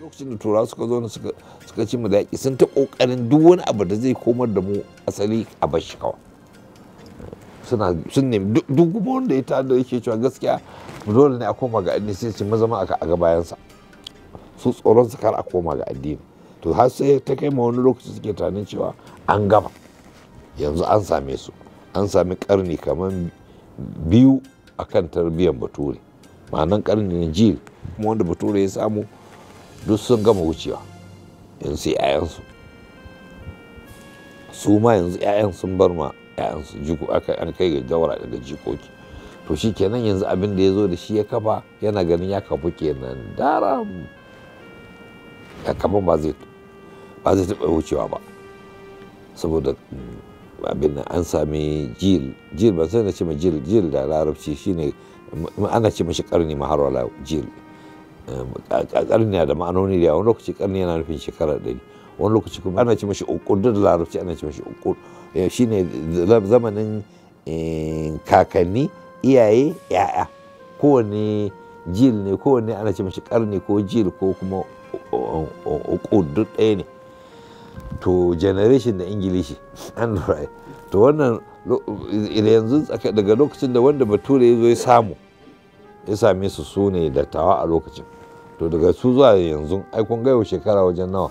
lokacin da turawa suka zo suka ci mu da yaƙi sun ta ƙoƙarin duk wani abu da zai komar da mu asali a bashi kawai suna sun nemi duk kuma wanda ya tada yake cewa gaskiya dole ne a koma ga addini sai ce mazama a ga bayansa su tsoron su kar a koma ga addini to har sai ta kai ma wani lokaci suke tunanin cewa an gama yanzu an same su an sami karni kamar biyu akan tarbiyyar bature ma'anan karni na jil kuma wanda bature ya samu duk sun gama wucewa yanzu sai 'ya'yansu su ma yanzu 'ya'yan sun bar ma 'ya'yansu jiko aka an kai ga daura daga jikoki to shi kenan yanzu abin da ya zo da shi ya kafa yana ganin ya kafu kenan daram ya kafa ba zai ba zai taɓa wucewa ba saboda abin nan an sami jil jil ba sai na ce ma jil jil da larabci shine ana ce mashi karni ma har wala jil karni da ma'anoni da wani lokaci karni yana nufin shekara ɗari wani lokaci kuma ana ce mashi ukur da larabci ana ce mashi ukur shine zamanin kakanni iyaye ya'ya kowane jil ne kowane ana ce mashi karni ko jil ko kuma ukur duk ɗaya ne to generation da ingilishi an lura to wannan yanzu daga lokacin da wanda bature ya zo ya samu ya same su su ne dattawa a lokacin to daga su zuwa yanzu ai kun gaiwa shekara wajen nawa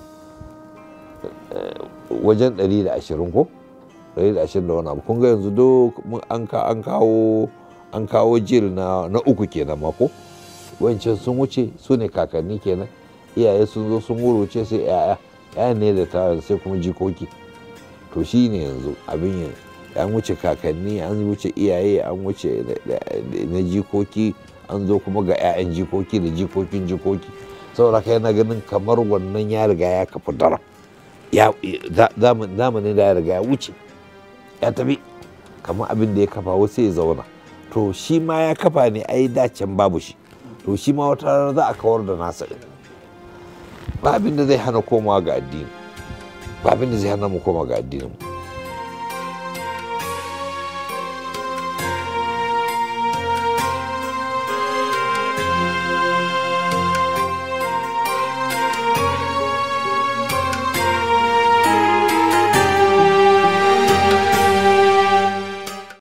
wajen 120 ko 120 da wani abu kun ga yanzu do an kawo an kawo jil na uku kenan mako wancan sun wuce su ne kakanni kenan iyaye sun zo sun wuruce sai 'ya'ya ya ne da ta sai kuma jikoki to shi ne yanzu abin yin an wuce kakanni an wuce iyaye an wuce na jikoki an zo kuma ga 'ya'yan jikoki da jikokin jikoki saboda kai na ganin kamar wannan ya riga ya kafa dara zamanin da ya riga ya wuce ya tafi kamar abin da ya kafa wasu ya zauna to shi ma ya kafa ne ai dacen babu shi to shi ma wata rana za a kawar da nasa ɗin ba abin da zai hana komawa ga addini ba abin da zai hana mu koma ga addinin mu